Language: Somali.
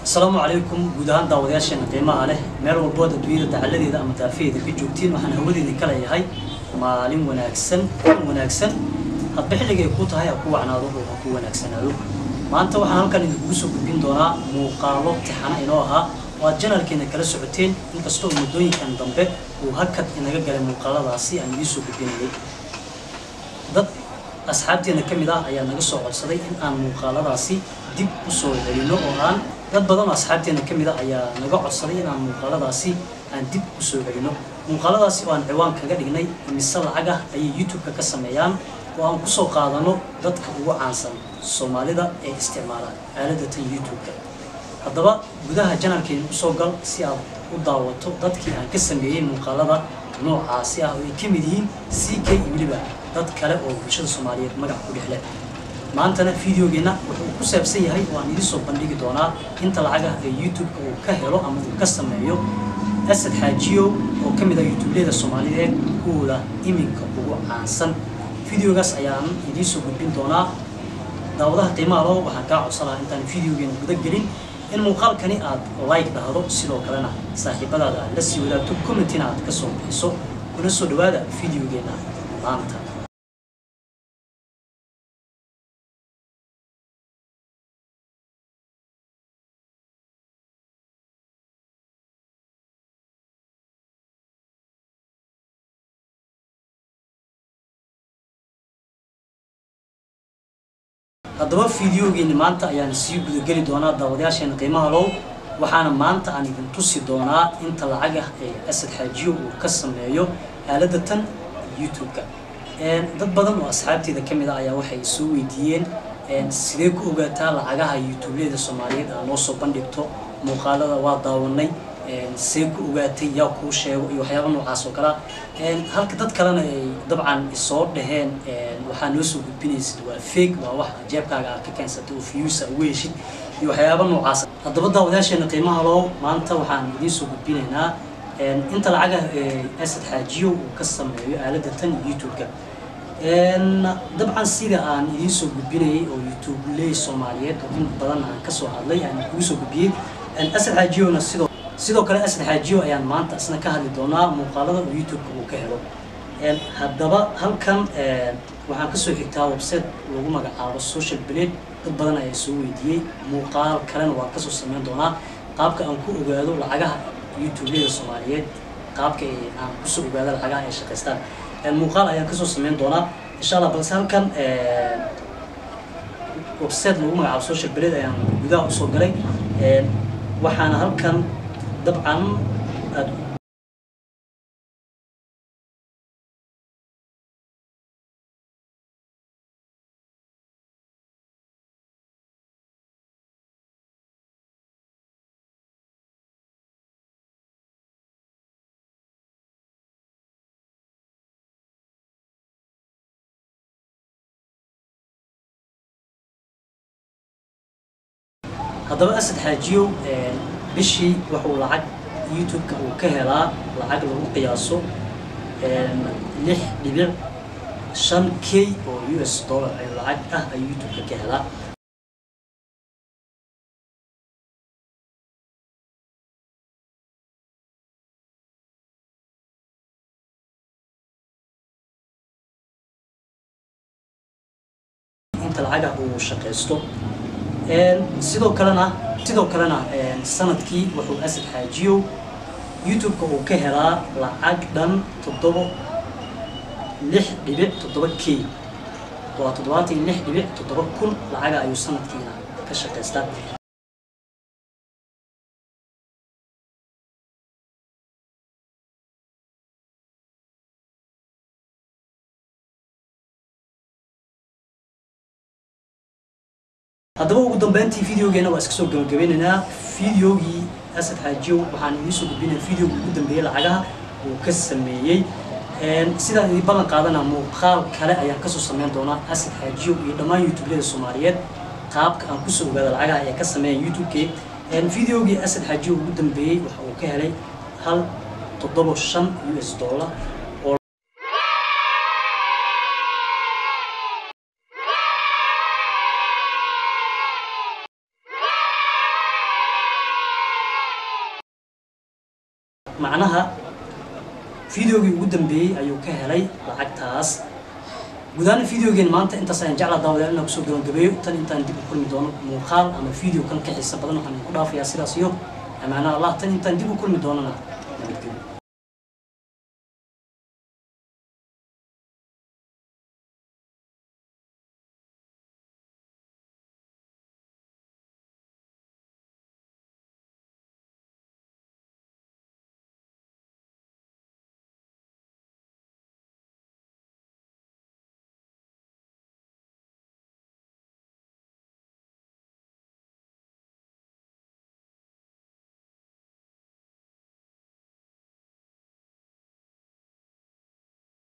asalaamu calaykum guud ahaan daawadayaasheena qiimaha leh meel walbood adduunyada dacaladeeda ama daafaheeda ka joogtiin waxaan hawadeedii ka leeyahay maalin wanaagsan kulan wanaagsan hadba xilligay ku tahay ha ku wacnaado oo ha ku wanaagsanaado maanta waxaan halkan idinkugu soo gudbin doonaa muuqaalo tixana inoo ahaa oo aad janalkeena kala socoteen inkastoo muddooyinkan dambe uu hakad inaga galay muuqaaladaasi aan idiin soo gudbinayay dad asxaabteena ka mid ah ayaa naga soo codsaday in aan muuqaaladaasi dib u soo celino oo aan dad badan oo asxaabteena ka mid ah ayaa naga codsaday in aan muuqaaladaasi aan dib u soo celino muuqaaladaasi oo aan ciwaan kaga dhignay mise lacag ah ayay youtube-ka ka sameeyaan oo aan kusoo qaadano dadka ugu caansan soomaalida ee isticmaala aaladatan youtube-ka haddaba gudaha janalkeena usoo gal si aad u daawato dadkii aan ka sameeyey muuqaalada noocaasi ah oo ay ka mid yihiin c k iyo weliba dad kale oo bulshada soomaaliyeed magac ku dhexle maantana videogeenna wuxuu ku saabsan yahay oo aan idiin soo bandhigi doonaa inta lacagah ee youtube-ka uu ka helo ama uu ka sameeyo asad xaajiyo oo ka mid ah youtubeleda soomaaliyeed kuwooda iminka ugu caansan videogaas ayaan idiin soo gudbin doonaa daawadaha qiimaha loo waxaan kaa codsanaha intaan videogeena guda gelin in muuqaalkani aad like dhahdo sidoo kalena saaxiibadaada aad la sii wadaagto commentina aad ka soo bixiso kuna soo dhawaada videogeena maanta haddaba videogeeni maanta ayaan sii gudageli doonaa daawadayaasheena qiimaha low waxaana maanta aan idin tusi doonaa inta lacag ah ee asad xaajiyo uu ka sameeyo aaladatan youtube-ka dad badan oo asxaabteeda ka mid ah ayaa waxay soo weydiiyeen sidee ku ogaataa lacagaha youtubeleda soomaaliyeed aa noo soo bandhigto muuqaalada waa daawanay see ku ogaatay yaa kuu sheego iyo waxyaaba noocaas oo kalea halka dad kalena ay dabcan isoo dhaheen waxaa noo soo gudbinaysid waa fake waa wax jeebkaaga aad ka keensatay oo fiyuusa ugu heshid iyo waxyaaba noocaas haddaba daawadayaasheena qiimaha loo maanta waxaan idiin soo gudbinaynaa inta lacagaha asad xaajiyo uu ka sameeyo aalada tan youtube-ka dabcan sida aan idiin soo gudbinayay oo youtubeley soomaaliyeed oo in badan aan kasoo hadlay aan kugu soo gudbiyey asad xaajiyona sidoo sidoo kale asad xaajiyo ayaan maanta isna ka hadli doonaa muuqaalada uu youtube-ka uu ka helo haddaba halkan waxaan kasoo xigtaa website lagu magacaabo social blade dad badan ayaa soo weydiiyey muuqaal kalena waan kasoo sameyn doonaa qaabka aan ku ogaado lacagaha youtubeleda soomaaliyeed qaabka aan kusoo ogaado lacagaha ay shaqaystaan muuqaal ayaan kasoo sameyn doonaa insha allah balse halkan website lagu magacaabo social blade ayaan gudaha usoo galay waxaana halkan dabcan aad haddaba asad xaajiyow bishii wuxuu lacag youtube-ka uu ka helaa lacag lagu qiyaaso lix dhibic shan k oo u s dollar ee lacag ah ayuu youtube-ka ka helaa inta lacagah uu shaqaysto sidoo kalena sidoo kalena sanadkii wuxuu asad xaajiyow youtube-ka uu ka helaa lacag dhan toddobo lix dhibic toddoba k waa toddobaatan iyo lix dhibic toddoba kun lacaga ayuu sanadkiina ka shaqaystaa haddaba ugu dambeyntii videogeena waa iska soo gabagabeynaynaa videogii asad xaajiyow waxaan idiin soo gudbinaya videogii ugu dambeeyey lacagaha uu ka sameeyey sidaan idin ballan qaadana muuqaal kale ayaan kasoo sameyn doonaa asad xaajiyow iyo dhammaan youtubeleda soomaaliyeed qaabka aan kusoo ogaada lacagaha ay ka sameeyaan youtube-ke videogii asad xaajiyow ugu dambeeyey waxa uu ka helay hal toddobo shan u s dollar macnaha videogii ugu dambeeyey ayuu ka helay lacagtaas gudaana videogeen maanta intaas ayaan jeclaa daawadayaal inaan kusoo gabagabeeyo tan intaan dib u kulmi doono muuqaal ama video kan ka xiisa badan waxaan ku dhaafayaa sidaas iyo amaana allah tan intaan dib u kulmi doonana nabadgelyo